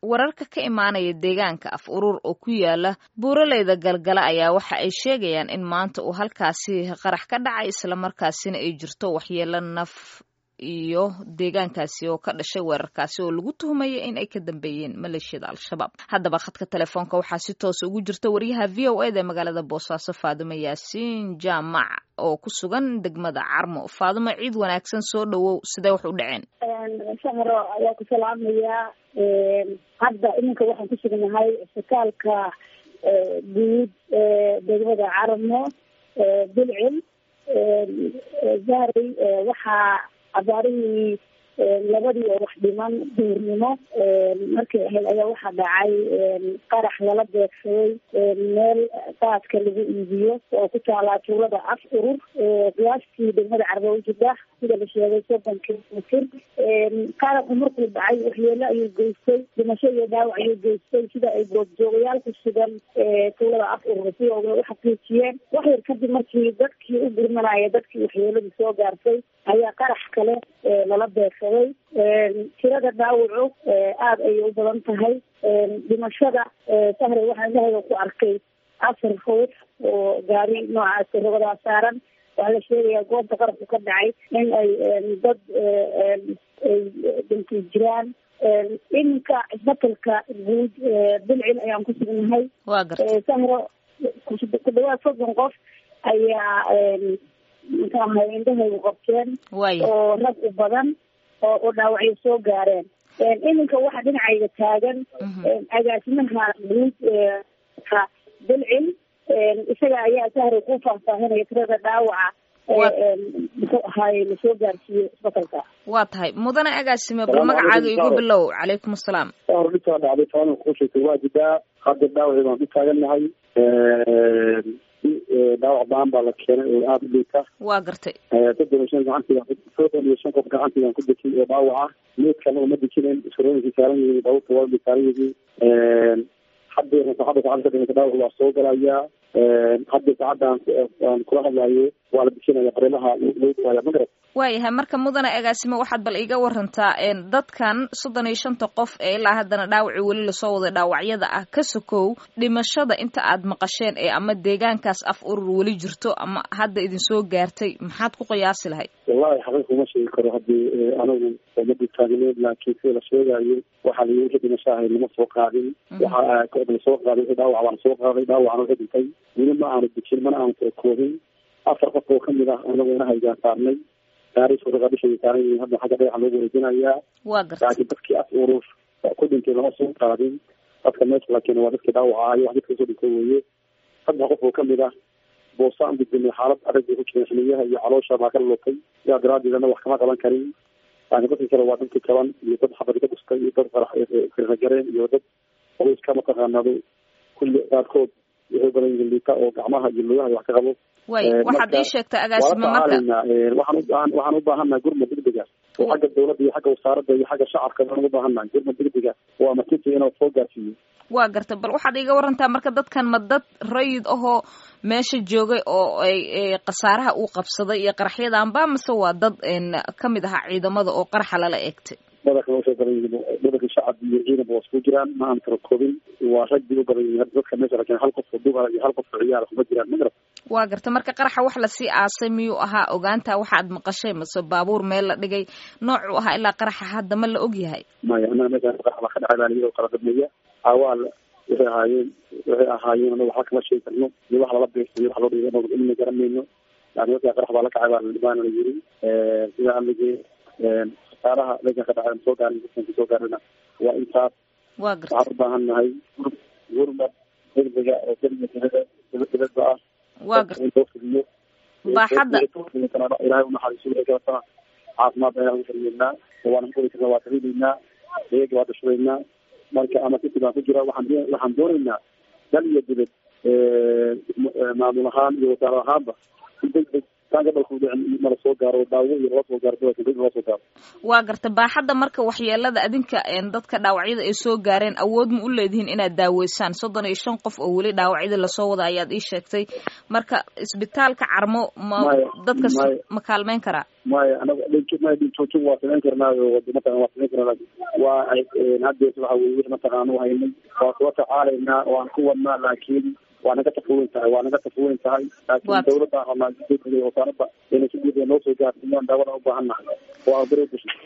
wararka ka imaanaya deegaanka af urur oo ku yaala buuraleyda galgala ayaa waxa ay sheegayaan in maanta uu halkaasi qarax ka dhacay islamarkaasina ay jirto waxyeelo naf iyo deegaankaasi oo ka dhashay weerarkaasi oo lagu tuhmaya in ay ka dambeeyeen maleeshiyada al-shabaab haddaba khadka telefoonka waxaa si toosa ugu jirta wariyaha v o eda magaalada boosaaso faadimo yaasiin jaamac oo ku sugan degmada carmo faadimo ciid wanaagsan soo dhowow sidee wax u dhaceen shahro ayaa ku salaamayaa hadda iminka waxaan ku sugnahay isbitaalka guud degmada carmo bilcil zahray waxaa abaarihii labadii oo wax dhiman duurnimo markay ahayd ayaa waxaa dhacay qarax lala beegsaday meel qaadka lagu iibiyo oo ku taalaa tuulada af urur qiyaastii degmada carbo ujida sida la sheegay soddon kilomitr qaraxu markuu dhacay waxyeelo ayuu geystay dhimasho iyo dhaawac ayuu geystay sida ay goobjoogayaal ku sugan tuulada af urur si oga u xaqiijiyeen wax yar kadib markii dadkii u gurmanaya dadkii waxyeeladii soo gaartay ayaa qarax kale lala beegsaday tirada dhaawacu aada ayay u badan tahay dhimashada sahre waxaa indhahayga ku arkay afar ruux oo gaari noocaasi rogadaa saaran waxaa la sheegayaa goobta qarabku ka dhacay in ay dad ay dhintay jiraan iminka isbatalka guud bilcil ayaan ku sugnahay waa garta sahro ku dhawaad soddon qof ayaa muxuu ahay indhahaygu qabteen waaya oo rag u badan oo oo dhaawacyo soo gaareen iminka waxaa dhinacayga taagan agaasimaha guud ka bilcil isaga ayaa sahray ku faahfaahinaya tirada dhaawaca muxuu ahaay lasoo gaarsiiyey isbatalka waa tahay mudane agaasime bal magacaaga igu bilow calaykum asalaam hor dhintaa dhacday taana kuu sheegtay waa jidaa hadda dhaawacii baan ku taagannahay dhaawac baan baa la keenay oo aada u liita waa gartay soddon iyo shan gacantiga soddon iyo shan qof gacantigaan ku dejin oo dhaawaca meedkana uma dejinen iskarooyinkii saaran yihiin baabuurta waa saaran yihiin hadda saacadda saacada ka dhimata dhaawac waa soo galayaa hadda saacadda aan kula hadlayo waa la dejinaya qareemaha loo dawaaya magarad waayahay marka mudane agaasime waxaad bal iga warantaa dadkan soddon iyo shanta qof ee ilaa haddana dhaawacii weli lasoo waday dhaawacyada ah ka sokow dhimashada inta aad maqasheen ee ama deegaankaas af urur weli jirto ama hadda idinsoo gaartay maxaad ku qiyaasi lahayd wallahi xaqiiq uma sheegi karo haddii anigu umada taagneed laakiin sida la sheegayo waxaa layi wixii dhimasho ahay lama soo qaadin waxa lasoo qaaday wixii dhaawac baa lasoo qaaday dhaawacna wixii dhintay weli ma aanu dejin mana aanu soo koobin afar qof oo kamid ah anagu inahaygaan saarnay gaarisuuradishay saaran yihiin hadda xagga dhagaxa loogu wareejinayaa waa garta laakiin dadkii af urur ku dhintay lama soo qaadin dadka meesha la keenay waa dadkii dhaawaca ahayo wax dadka soo dhintay weeye saddex qof oo kamid ah boosaan gudbinay xaalad adag bay ku jireen xiliyaha iyo caloosha baa ka lutay sidaa daraadeedana wax kama qaban karin laakiin dadkii kale waa dadkii kaban iyo dad xabad ka dhustay iyo dad firragareen iyo dad qoyska mataqaanado kulli qaarkood waxay badan yihiin liita oo gacmaha iyo lugaha wax ka qabo way waxaad ii sheegtay agaasime marka waxaan ubaahan waxaan ubaahannahay gurmad degdega oo xagga dawladda iyo xagga wasaaradda iyo xagga shacabka baan ugu baahannahay gurmad degdega waa matiti inuu soo gaarsiiyo waa garta bal waxaad iga warantaa marka dadkan ma dad rayid ahoo meesha joogay oo ay khasaaraha uu qabsaday iyo qaraxyadanba mase waa dad kamid ahaa ciidamada oo qaraxa lala eegtay badanka waa usoo badan yihiin badanka shacab iyo ciidanba waa isku jiraan ma aan tara koobin waa rag bay u badan yihiin hadda dadka meesha lakin hal qof oo duba iyo hal qof oo ciyaar kuma jiraan ma garad waa garta marka qaraxa wax lasii aasay miyuu ahaa ogaanta waxaad maqashay mase baabuur meel la dhigay noocuu ahaa ilaa qaraxa hadda ma la og yahay maya anaga meeshaan qarax baa ka dhacay baa layidhi oo kala dadmeeya awaal waxay ahaayeen waxay ahaayeen anaga waxba kama sheegi karno iyo wax lala beegsayo wax loo dhigay anagu ilmi garanayno laakin markaa qarax baa la kacay baa baana la yiri sida alligee khasaaraha meeshan ka dhacay soo gaarin dadkan kasoo gaarina waa intaas waa garta waxaan u baahannahay gurmad degdega oo keliya dilada dibadda ah waa garta in loo fuliyo baaxadda ilaahay unaxariiso wixii kalatana caafimaad ayaan ugu taryeelnaa waana kuli karna waa tariideynaa eega waa dhashudeynaa marka ama siti baan ku jira waxaan waxaan dooneynaa dal iyo dibad maamul ahaan iyo wasaaro ahaanba in deg deg taan gobolka udhicin nala soo gaaro daawo iyo nala soo gaaro gobolka nala soo gaaro waa garta baaxadda marka waxyeelada adinka dadka dhaawacyada ay soo gaareen awood ma u leedihiin inaad daaweysaan soddon iyo shan qof oo weli dhaawacyada lasoo wada ayaad ii sheegtay marka isbitaalka carmo ma dadka ma kaalmeyn karaa maya anaga maya dhintoojin waa samayn karnaayo mataqan waa samayn karnaa waa haddees waxa weye wix mataqaan u haynay waa kula tacaalaynaa waan ku wadnaa laakiin waa naga tafaweyn tahay waa naga tafaweyn tahay laakiin dawladda rabnaa wasaaradda inay si guud noo soo gaarsiiyaan daawadan u baahan nahay waa bere